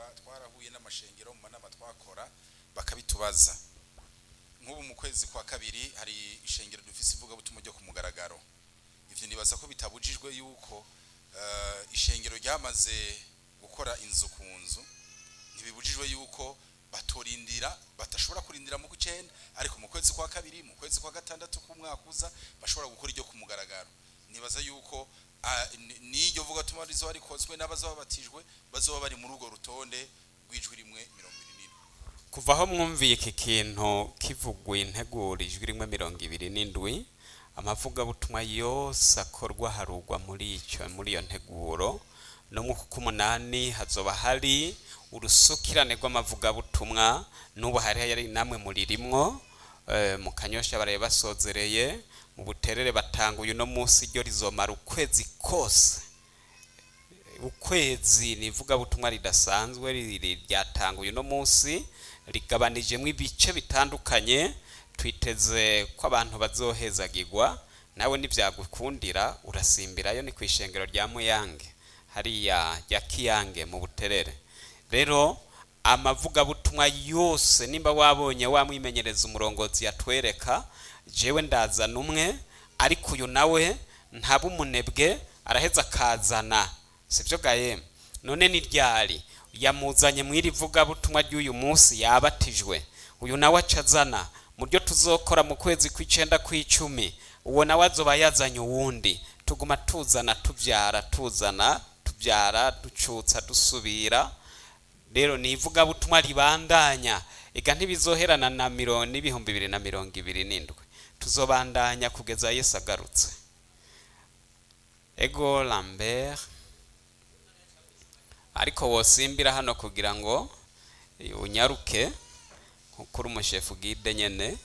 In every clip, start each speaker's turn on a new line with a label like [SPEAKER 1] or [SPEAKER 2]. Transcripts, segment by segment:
[SPEAKER 1] twa- twarahuye n'amashengero mu manama twakora bakabitubaza nk'ubu mu kwezi kwa kabiri hari ishengero dufise ivugabutumwa ryo ku mugaragaro ivyo nibaza ko bitabujijwe yuko eh, ishengero ryamaze gukora inzu ku nzu ntibibujijwe yuko batorindira batashobora kurindira mu kw'icenda ariko mu kwezi kwa kabiri mu kwezi kwa gatandatu k'umwaka uza bashobora gukora iryo ku mugaragaro nibaza yuko ah, ni- n'iryo vugabutumwa rizoba rikozwe n'abazoba babatijwe bazoba bari muri urwo rutonde rw'ijwi rimwe mirongo ibiri n'indwi
[SPEAKER 2] kuva aho mwumviye iki kintu kivugwa integura ijwi rimwe mirongo ibiri n'indwi amavugabutumwa yose akorwa harugwa muri icyo muri iyo nteguro no mu k'umunani hazoba hari urusukirane rw'amavugabutumwa n'ubu hari hari namwe muririmwo eh, mu kanyosha baraye basozereye mu buterere batanguye uno munsi ryo rizomara ukwezi kose ukwezi ni ivugabutumwa ridasanzwe ri- ri- ryatanguye uno munsi rigabanijemo ibice bitandukanye twiteze ko abantu bazohezagirwa nawe nibyagukundira urasimbirayo ni ku ishengero rya muyange hariya rya kiyange mu buterere rero amavugabutumwa yose nimba wabonye wamwimenyereza umurongozi yatwereka jewe ndazana umwe ariko uyu nawe ntaba umunebwe araheza akazana sibyo gaye none ni ryari yamuzanye mu iri vugabutumwa ry'uyu munsi yabatijwe uyu nawe acazana mu byo tuzokora mu kwezi kw'icenda kw'icumi uwo nawe azoba yazanye uwundi tuguma tuzana tubyara tuzana tubyara ducutsa dusubira rero ni ivugabutumwa ribandanya ega ntibizoherana na mirongo n'ibihumbi bibiri na mirongo ibiri n'indwi tuzobandanya kugeza yesu agarutse ego lambert ariko wosimbira hano kugira ngo unyaruke kuri umushefu bwide nyene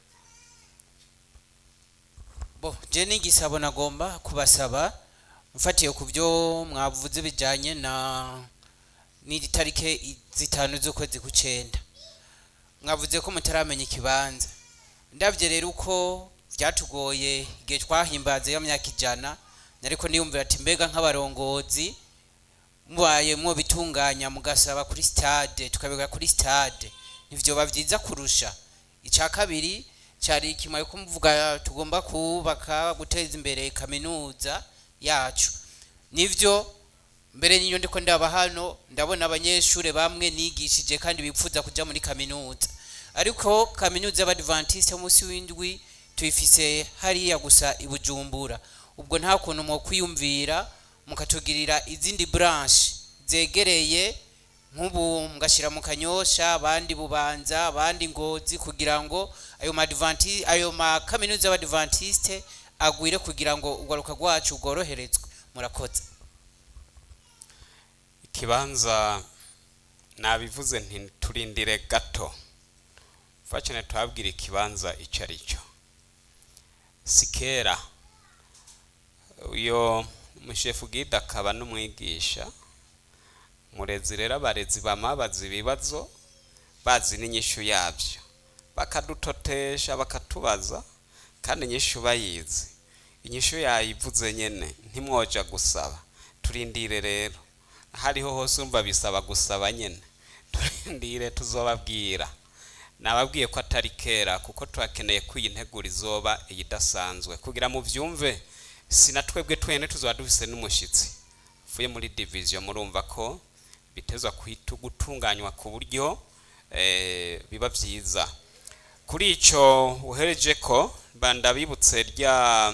[SPEAKER 3] bo je n'igisabo nagomba kubasaba mfatiye ku byo mwavuze bijyanye na n'iri tarike zitanu z'ukwezi k'ucenda mwavuze ko mutaramenya ikibanza ndabye rero uko byatugoye igihe twahimbaza iyo myaka ijana ariko niyumvira ati mbega nk'abarongozi mubaye bitunganya mugasaba kuri stade tukabika kuri stade ntivyoba byiza kurusha icya kabiri cyari kimwe ko muvuga tugomba kubaka guteza imbere kaminuza yacu nivyo mbere niyo ndiko ndaba hano ndabona abanyeshuri bamwe nigishije kandi bipfuza kuja muri kaminuza ariko kaminuza y'abadventiste munsi w'indwi tuyifise hariya gusa i bujumbura ubwo nta kuntu mwo kwiyumvira mukatugirira izindi branche zegereye nk'ubu mugashyira mu kanyosha abandi bubanza abandi ngozi kugira ngo ayo madvanti ayo makaminuza y'abadventiste agwire kugira ngo ugaruka rwacu rworoherezwe murakoze
[SPEAKER 2] ikibanza nabivuze nti turindire gato fakene twabwira ikibanza icyo ari cyo si kera uyo umushefu gide akaba n'umwigisha murezi rero abarezi bama bazi ibibazo bazi n'inyishu yabyo bakadutotesha bakatubaza kandi inyishu bayizi inyishu yayivuze nyene ntimwoja gusaba turindire rero hariho hose umva bisaba gusaba nyene turindire tuzobabwira nababwiye ko atari kera kuko turakeneye ko iyi nteguro izoba iyidasanzwe kugira mu byumve sina twebwe twene tuzaba dufise n'umushitsi uvuye muri division murumva ko bitezwa kwitu gutunganywa ku buryo eh, biba byiza kuri icyo uhereje ko bandabibutse rya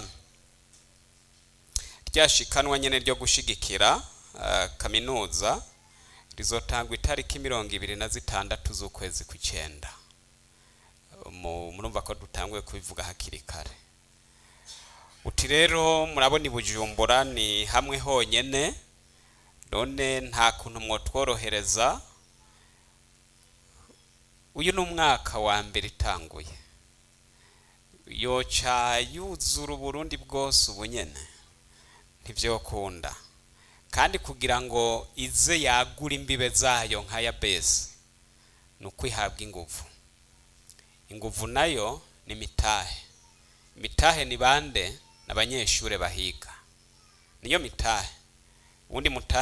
[SPEAKER 2] ryashikanwa nyene ryo gushigikira uh, kaminuza rizotangwa itariki mirongo ibiri na zitandatu z'ukwezi kw'icenda Mu- murumva ko dutanguye kubivuga hakiri kare uti rero murabona i bujumbura ni hamwe honyene none nta kuntu mwotworohereza uyu ni umwaka wa mbere itanguye yoca yuzura uburundi bwose ubu nyene ntivyokunda kandi kugira ngo ize yagura imbibe zayo nka ya besi ni uko ihabwa inguvu inguvu nayo ni mitahe mitahe ni bande n'abanyeshure bahiga niyo mitahe ubundi mutahe